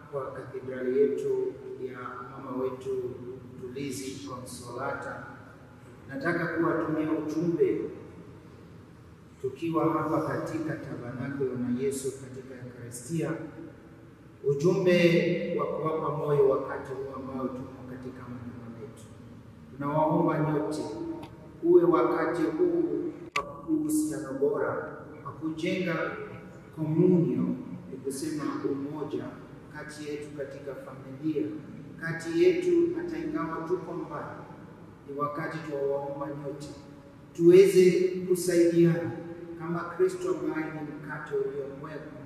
kwa katedrali yetu ya mama wetu Tulizi Konsolata, nataka kuwatumia ujumbe tukiwa hapa katika tabernakulo na Yesu katika Eukaristia, ujumbe wa kuwapa moyo wakati huu ambao tumo katika majuma yetu. Tunawaomba nyote uwe wakati huu wa uhusiano bora wa kujenga komunio, ni kusema umoja kati yetu katika familia, kati yetu hata ingawa tuko mbali. Ni wakati tuwaomba nyote tuweze kusaidiana kama Kristo ambaye ni mkate uliomwekwa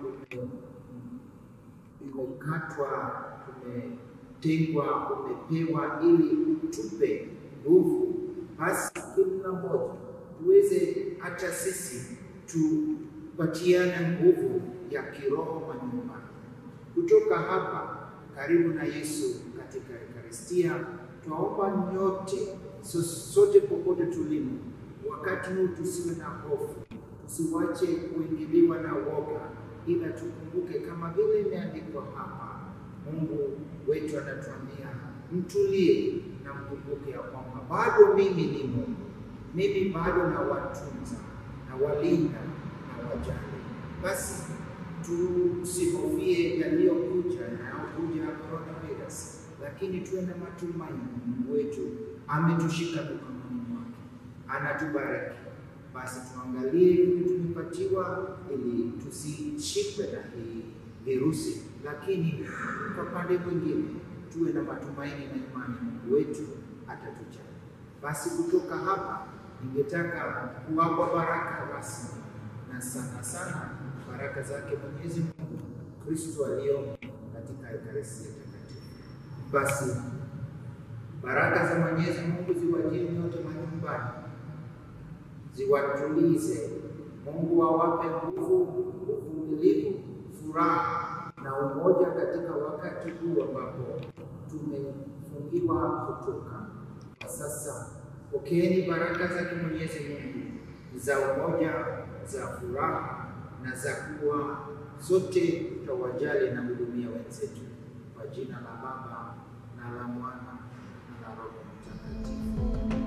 umekatwa, umetengwa, umepewa ili utupe nguvu. Basi kila mmoja tuweze hata sisi tupatiane nguvu ya kiroho manyumbani. Kutoka hapa karibu na Yesu katika Eukaristia, twaomba nyote so, sote popote tulimo, wakati huu tusiwe na hofu, tusiwache kuingiliwa na woga, ila tukumbuke kama vile imeandikwa hapa, Mungu wetu anatuambia mtulie na mkumbuke ya kwamba bado mimi ni Mungu, mimi bado na watunza na walinda na wajali. Basi tusihofie yaliyokuja yanayokuja ya coronavirus, lakini tuwe na matumaini. Mungu wetu ametushika mikononi mwake, anatubariki. Basi tuangalie vile tumepatiwa, ili tusishikwe na hii virusi, lakini kwa pande mwingine tuwe na matumaini na imani, Mungu wetu atatujali. Basi kutoka hapa, ningetaka kuwapa baraka rasmi na sana sana baraka zake Mwenyezi Mungu Kristo aliyomo katika Ekaristi Takatifu. Basi baraka za Mwenyezi Mungu ziwajie nyote manyumbani, ziwatulize. Mungu awape nguvu, uvumilivu, furaha na umoja katika wakati huu ambapo tumefungiwa kutoka. Kwa sasa pokeeni baraka zake Mwenyezi Mungu za umoja, za furaha na za kuwa sote tutawajali na hudumia wenzetu, kwa jina la Baba na la Mwana na la Roho Mtakatifu.